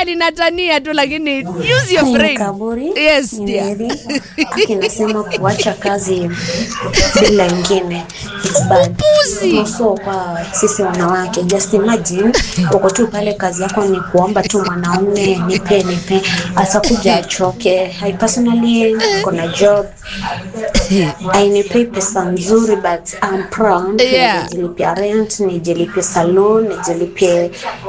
ninatania tu lakini use your Ni brain. Kaburi. Yes, Ni dear. Mary. Akinasema kuacha kazi bila ingine it's bad. Also kwa sisi wanawake, just imagine uko tu pale, kazi yako ni kuomba tu mwanaume nipe nipe, atakuja achoke. I personally kuna job ainipei pesa nzuri but I'm proud Yeah. nijilipia rent, nijilipie salon, nijilipie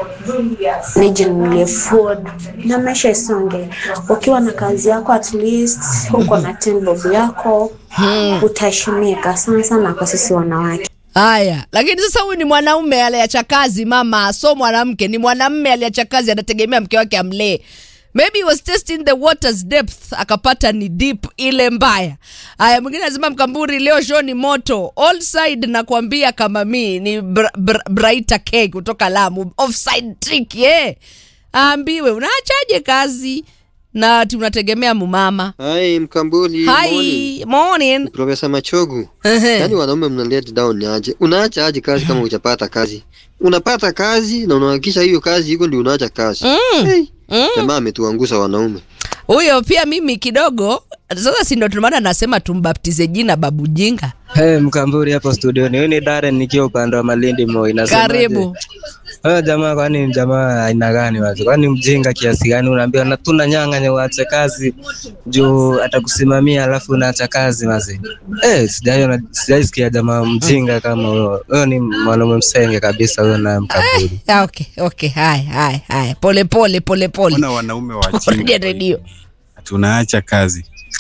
nijinunulie food na maisha isonge. Ukiwa na kazi yako at least uko na ten bob yako utaheshimika sana sana kwa sisi wanawake. Haya, lakini sasa huyu ni mwanaume aliacha kazi mama, so mwanamke ni mwanamume aliacha kazi, anategemea mke wake amlee. Maybe he was testing the water's depth, akapata ni deep ile mbaya. Haya, mwingine anasema Mkamburi, leo show ni moto all side, nakwambia kama mi ni br br Braita K kutoka Lamu, offside trick yeah. Aambiwe unaachaje kazi na ati unategemea mumama. Hai Mkambuli, morning. Hi, morning. Profesa Machogu. Ehe. Yaani wanaume mna let down aje? Unaacha aje kazi kama hujapata kazi? Unapata kazi na unahakikisha hiyo kazi iko ndio unaacha kazi. Mm. Hey, Mm. jamaa ametuangusha wanaume. huyo pia mimi kidogo sasa si ndo tumaana nasema tumbaptize jina babu jinga Hey, Mkamburi hapo studioni. Huyu ni Darren nikiwa upande wa Malindi Moi. Nasemaje? karibu Wewe jamaa kwani ni jamaa aina gani wazi? Kwani mjinga kiasi gani unaambia na tuna nyang'anya uache kazi juu atakusimamia alafu unaacha kazi wazi. Eh, sijaiona sijaisikia jamaa mjinga kama huyo. Huyo ni mwanaume msenge kabisa huyo na Mkamburi. Ah, okay okay haya haya haya pole pole pole pole Ona wanaume wa Rudia chini redio tunaacha kazi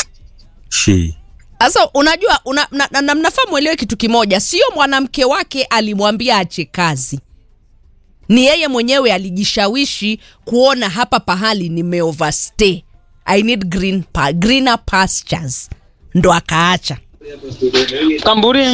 shi sasa unajua una, na, na, na mnafaa mwelewe kitu kimoja sio mwanamke wake alimwambia ache kazi ni yeye mwenyewe alijishawishi kuona hapa pahali nimeoverstay i need green pa, greener pastures ndo akaacha Mkamburi,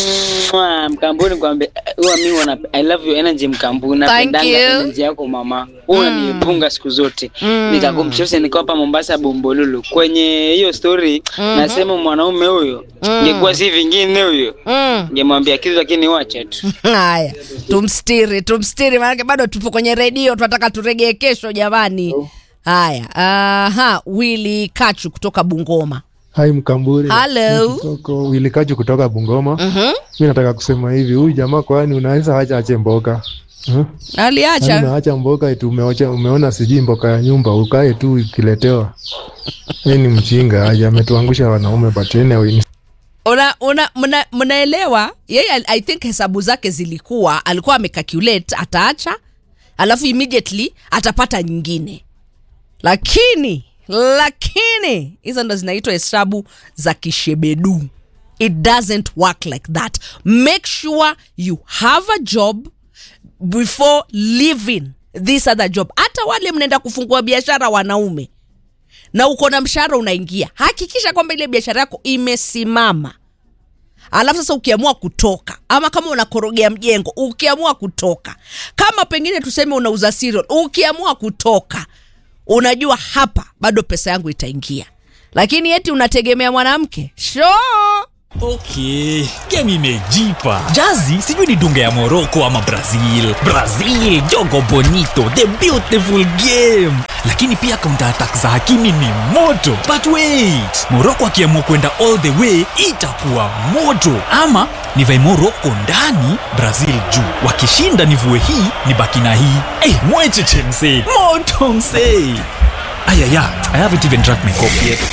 mwah, Mkamburi kwambe huwa mimi wana I love your energy Mkamburi, Thank napendanga you. energy yako mama, huwa unanipunga siku zote Mm. nikakumshosha niko hapa Mombasa Bombolulu. Kwenye hiyo story nasema mwanaume huyo ingekuwa si vingine huyo mm. ningemwambia kitu, lakini wacha tu. haya tumstiri tumstiri maanake bado tupo kwenye redio tunataka turegee kesho jamani haya aha wili kachu kutoka bungoma Hai Mkamburi. Hello. Kutoka Wilikaji kutoka Bungoma. Mhm. Mi nataka kusema hivi, huyu jamaa kwani unaweza acha ache mboga huh? Yaani aliacha unaacha mboga eti umeocha, umeona sijui mboga ya nyumba ukae tu ikiletewa. Yeye ni mjinga aje, ametuangusha wanaume but anyway. una, una, mna, mnaelewa yeye I- i think hesabu zake zilikuwa alikuwa amecalculate ataacha alafu immediately atapata nyingine lakini lakini hizo ndo zinaitwa hesabu za kishebedu it doesn't work like that make sure you have a job before leaving this other job hata wale mnaenda kufungua biashara wanaume na uko na mshahara unaingia hakikisha kwamba ile biashara yako imesimama alafu sasa ukiamua kutoka ama kama unakorogea mjengo ukiamua kutoka kama pengine tuseme unauza cereal ukiamua kutoka unajua hapa bado pesa yangu itaingia lakini eti unategemea mwanamke sure. okay game imejipa jazi sijui ni dunga ya morocco ama brazil brazil jogo bonito the beautiful game lakini pia counter attack za hakimi ni moto but wait morocco akiamua kwenda all the way itakuwa moto ama nivae morocco ndani brazil juu wakishinda nivue hii ni baki na hii hey, mwecheche msee moto msee ayaya i haven't even drank my coffee yet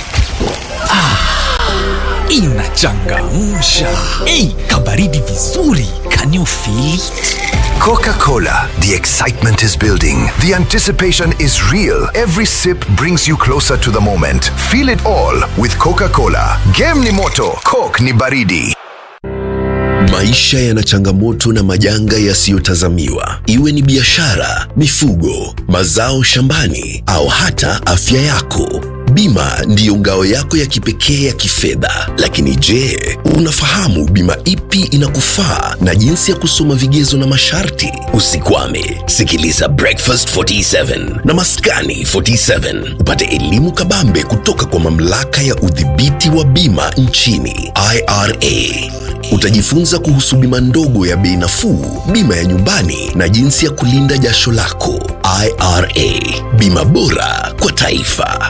inachangamsha ei kabaridi vizuri can you feel it? Coca Cola. The excitement is building. The anticipation is real. Every sip brings you closer to the moment. Feel it all with Coca Cola. Game ni moto, Coke ni baridi. Maisha yana changamoto na majanga yasiyotazamiwa, iwe ni biashara, mifugo, mazao shambani au hata afya yako. Bima ndiyo ngao yako ya kipekee ya kifedha. Lakini je, unafahamu bima ipi inakufaa na jinsi ya kusoma vigezo na masharti? Usikwame, sikiliza Breakfast 47 na Maskani 47 upate elimu kabambe kutoka kwa mamlaka ya udhibiti wa bima nchini IRA. Utajifunza kuhusu bima ndogo ya bei nafuu, bima ya nyumbani na jinsi ya kulinda jasho lako. IRA, bima bora kwa taifa.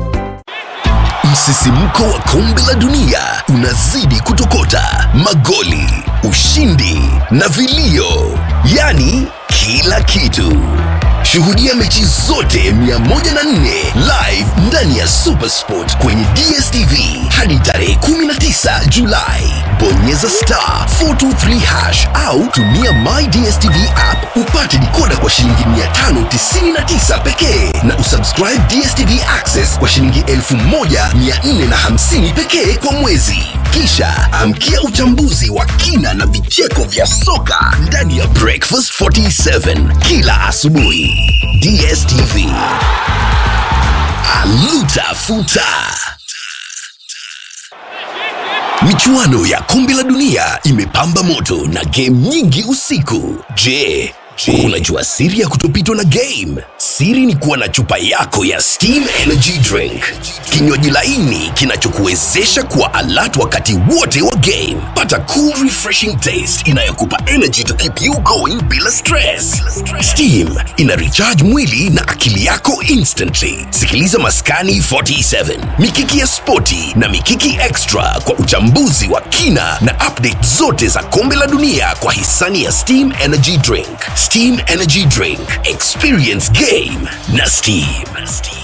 Msisimko wa kombe la dunia unazidi kutokota, magoli, ushindi na vilio, yaani kila kitu. Shuhudia mechi zote 104 live ndani ya Supersport kwenye DSTV hadi tarehe 19 Julai. Bonyeza star 423 hash au tumia My DSTV app upate dikoda kwa shilingi 599 pekee na usubscribe DSTV Access kwa shilingi 1450 pekee kwa mwezi. Kisha amkia uchambuzi wa kina na vicheko vya soka ndani ya Breakfast 47 kila asubuhi. DSTV. Aluta futa. Michuano ya kombe la dunia imepamba moto na game nyingi usiku. Je, unajua siri ya kutopitwa na game? Siri ni kuwa na chupa yako ya Steam Energy Drink, kinywaji laini kinachokuwezesha kuwa alert wakati wote wa game. Pata cool refreshing taste inayokupa energy to keep you going bila stress. Steam ina recharge mwili na akili yako instantly. Sikiliza Maskani 47, Mikiki ya Spoti na Mikiki Extra kwa uchambuzi wa kina na update zote za kombe la dunia kwa hisani ya Steam Energy Drink. Steam Energy Drink, experience game na Steam.